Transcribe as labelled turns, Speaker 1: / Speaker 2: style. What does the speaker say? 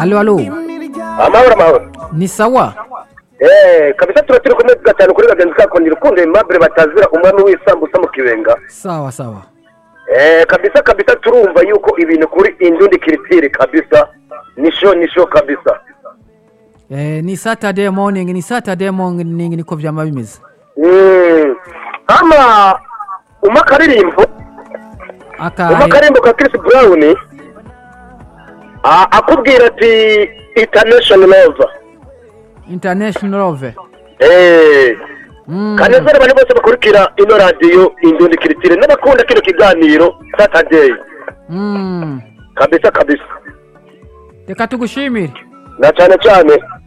Speaker 1: alo alo
Speaker 2: amahoro amahoro
Speaker 1: ni sawa
Speaker 2: Eh, kabisa tuba turi kumwe gatanu kuri bagenzi kako ni rukundo Aimable batazira umwami w'isambusa mu kibenga
Speaker 1: sawa sawa
Speaker 2: Eh, kabisa kabisa turumva yuko ibintu kuri indundi kiritiri kabisa nisho nisho kabisa
Speaker 1: eh, ni saturday morning ni saturday morning niko vyama bimeze
Speaker 2: Mm. ama uma karirimbo uma
Speaker 1: akahe
Speaker 2: karirimbo ka Chris Brown a- akubwira ati international love
Speaker 1: international love
Speaker 2: eh
Speaker 1: mm.
Speaker 2: kanezera abantu bose bakurikira ino radiyo indundi kiritire n'abakunda kino kiganiro saturday
Speaker 1: mm.
Speaker 2: kabisa kabisa
Speaker 1: reka tugushimire
Speaker 2: na cyane cyane